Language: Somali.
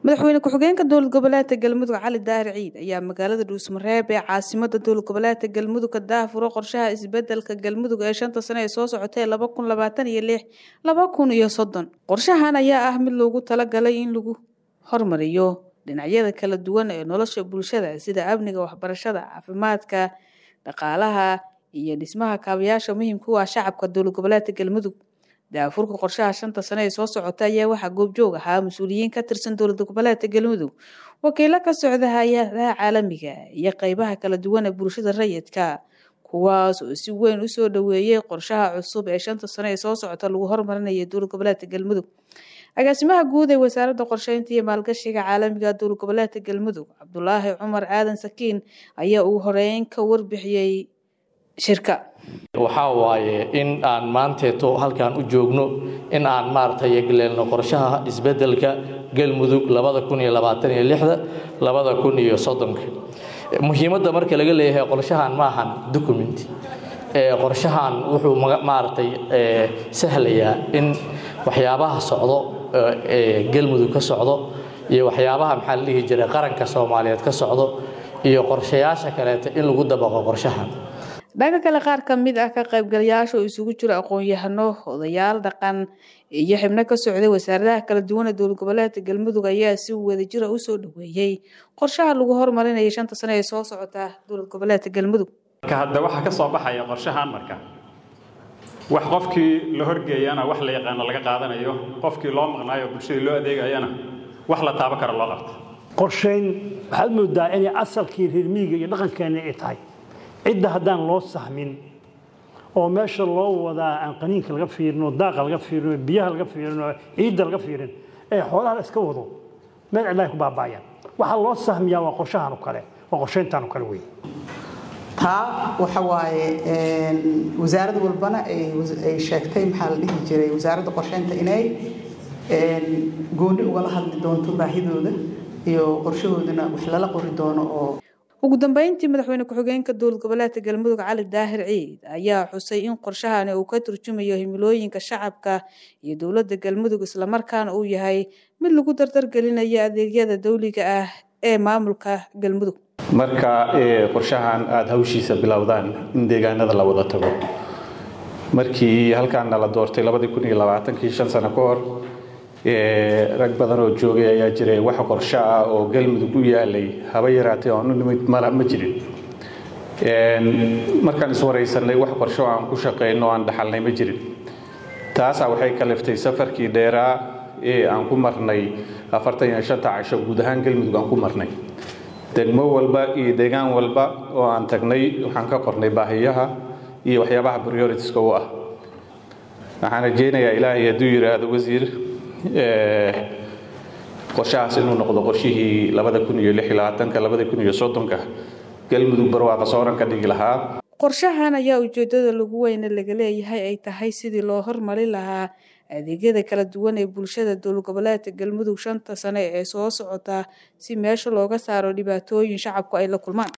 madaxweyne ku-xigeenka dowlad goboleedka galmudug cali daahir ciid ayaa magaalada dhuusmareeb ee caasimada dowlad goboleedka galmudug ka daahfuro qorshaha isbedelka galmudug ee shanta sane ee soo socotee laba kun labaatan iyo lix laba kun iyo soddon qorshahan ayaa ah mid loogu talagalay in lagu hormariyo dhinacyada kala duwan ee nolosha bulshada sida amniga waxbarashada caafimaadka dhaqaalaha iyo dhismaha kaabayaasha muhiimka u ah shacabka dowlad goboleedka galmudug daafurka qorshaha shanta sane ee soo socota ayaa waxaa goobjoog ahaa mas-uuliyiin ka tirsan dowlad goboleedka galmudug wakiilo ka socda hay-adaha caalamiga iyo qeybaha kala duwan ee bulshada rayidka kuwaas oo si weyn usoo dhaweeyey qorshaha cusub ee shanta sane ee soo socota lagu hormarinaya dowlad goboleedka galmudug agaasimaha guud ee wasaaradda qorsheynta iyo maalgashiga caalamiga dowlad goboleedka galmudug cabdulaahi cumar aadan sakiin ayaa ugu horeyn ka warbixiyey shirka waxaa waaye in aan maanteeto halkaan u joogno in aan maaragtay galeelno qorshaha isbedelka galmudug labada kun iyo labaatan iyo lixda labada kun iyo soddonka muhiimadda marka laga leeyahay qorshahan maahan document qorshahan wuxuu maaragtay sahlayaa in waxyaabaha socdo galmudug ka socdo iyo waxyaabaha maxaa la dhihi jiray qaranka soomaaliyeed ka socdo iyo qorshayaasha kaleeta in lagu dabaqo qorshahan dhanka kale qaar ka mid ah ka qaybgalayaasha oo isugu jiro aqoon-yahano odayaal dhaqan iyo xibno ka socday wasaaradaha kala duwan ee dowlad goboleedka galmudug ayaa si wadajira usoo dhaweeyey qorshaha lagu hormarinaya shanta sane ee soo socota dowlad goboleedka galmudug marka hadda waxaa ka soo baxaya qorshahan marka wax qofkii la horgeeyana wax la yaqaano laga qaadanayo qofkii loo maqnaayo bulshadii loo adeegayana wax la taaban karo loo qabto qorshayn waxaad moodaa inay asalkii reer miyiga iyo dhaqankeena ay tahay cidda haddaan loo sahmin oo meesha loo wadaa aan qaniinka laga fiirino daaqa laga fiirino biyaha laga fiirino ciidda laga fiirin ee xoolaha la iska wado meel cidlaay ku baaba'ayaan waxaa loo sahmiyaa waa qorshahan oo kale waa qorshayntaan oo kale wey taa waxa waaye wasaarad walbana ay sheegtay maxaa la dhihi jiray wasaaradda qorsheynta inay gooni ugala hadli doonto baahidooda iyo qorshahoodana wax lala qori doono oo ugu dambeyntii madaxweyne ku-xigeenka dowlad goboleedka galmudug cali daahir ciid ayaa xusay in qorshahani uu ka turjumayo himilooyinka shacabka iyo dowladda galmudug islamarkaana uu yahay mid lagu dardargelinayo adeegyada dawliga ah ee maamulka galmudug marka qorshahan aada hawshiisa bilowdaan in deegaanada la wada tago markii halkaana la doortay labadii kun iyo labaatankii shan sano ka hor rag badan oo joogay ayaa jiray wax qorsho ah oo galmudug u yaalay haba yaraatay oon u nimid mala ma jirin markaan iswaraysanay wax qorsho aan ku shaqayno aan dhaxalnay ma jirin taasaa waxay kaliftay safarkii dheeraa ee aan ku marnay afartan iyo shanta casho guud ahaan galmudug aan ku marnay degmo walba iyo deegaan walba oo aan tagnay waxaan ka qornay baahiyaha iyo waxyaabaha prioritiska u ah waxaan rajeynayaa ilaahay hadduu yidhaahdo wasiir qorshahaas inuu noqdo qorshihii labada kun iyo lix iyo labaatanka labada kun iyo soddonka galmudug barwaaqa sooran ka dhigi lahaa qorshahan ayaa ujeedada lagu weyne laga leeyahay ay tahay sidii loo hormarin lahaa adeegyada kala duwan ee bulshada dowlad goboleedka galmudug shanta sane ee soo socota si meesha looga saaro dhibaatooyin shacabku ay la kulmaan